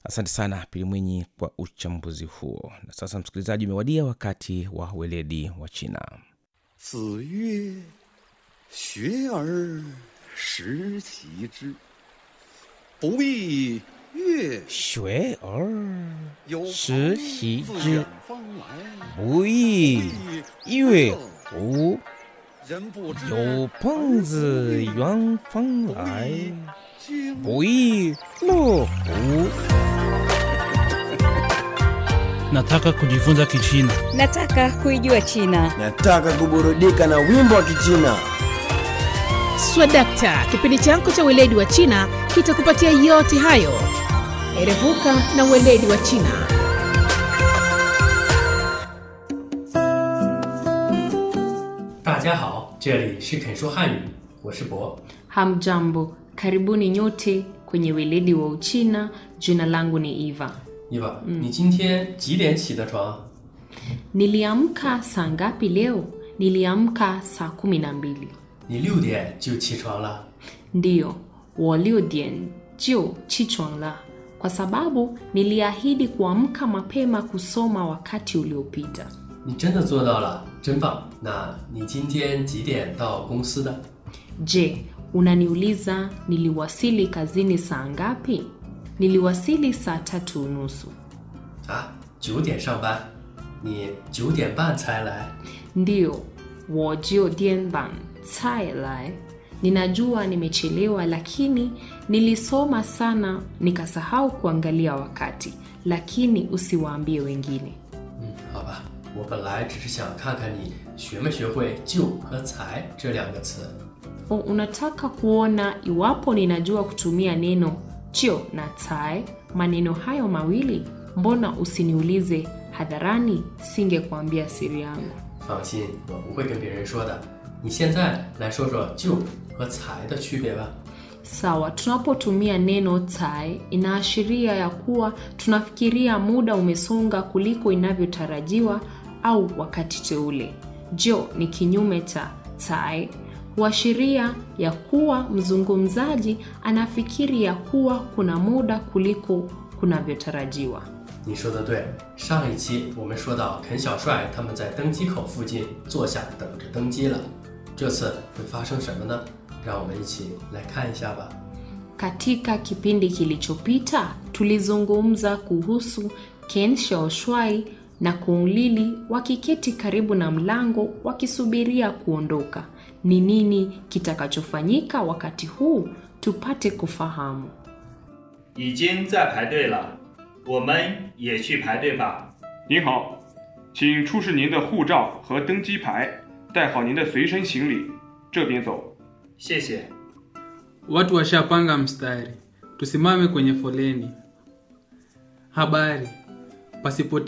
Asante sana Pili Mwinyi kwa uchambuzi huo. Na sasa, msikilizaji, umewadia wakati wa weledi wa China. 子曰：“学而时齐之，不亦乐学而有时朋习自之远方来， 不亦乐乎？ 人不知有朋自远方来， 经不亦乐乎？ Nataka kujifunza Kichina. Nataka kuijua China. Nataka kuburudika na wimbo wa Kichina. Swadakta, kipindi chako cha weledi wa China kitakupatia yote hayo. Erevuka na weledi wa China. 大家好，这里是肯说汉语，我是博。 Hamjambo, karibuni nyote kwenye weledi wa Uchina. Jina langu ni Eva. 伊娃，你今天几点起的床？ Niliamka saa ngapi leo? Niliamka saa kumi na mbili. 你六点就起床了。 Ndiyo, 我六点就起床了 kwa sababu niliahidi kuamka mapema kusoma wakati uliopita. 你真的做到了，真棒！那你今天几点到公司的？ Je, unaniuliza niliwasili kazini saa ngapi? Niliwasili saa tatu unusu. 啊，九点上班，你九点半才来。 Ndiyo, 我九点半才来. Ninajua nimechelewa, lakini nilisoma sana nikasahau kuangalia wakati. Lakini usiwaambie wengine. 嗯，好吧，我本来只是想看看你学没学会“就”和“才”这两个词。 O, unataka kuona iwapo ninajua kutumia neno chio na tai, maneno hayo mawili? Mbona usiniulize hadharani? Singekuambia siri yangu. 放心，我不会跟别人说的。你现在来说说“就”和“才”的区别吧。 Sawa, tunapotumia neno tai inaashiria ya kuwa tunafikiria muda umesonga kuliko inavyotarajiwa au wakati teule. Jo ni kinyume cha tai, huashiria ya kuwa mzungumzaji anafikiri ya kuwa kuna muda kuliko kunavyotarajiwa. 你说的对，上一期我们说到肯小帅他们在登机口附近坐下等着登机了，这次会发生什么呢？让我们一起来看一下吧。 Katika kipindi kilichopita tulizungumza kuhusu Ken Shaoshwai na Kung Lili wakiketi karibu na mlango wakisubiria kuondoka. Ni nini kitakachofanyika wakati huu? Tupate kufahamu. 已经在排队了，我们也去排队吧。 您好，请出示您的护照和登机牌，带好您的随身行李，这边走。 谢谢。 Watu washapanga mstari, tusimame kwenye foleni. Habari, pasipoti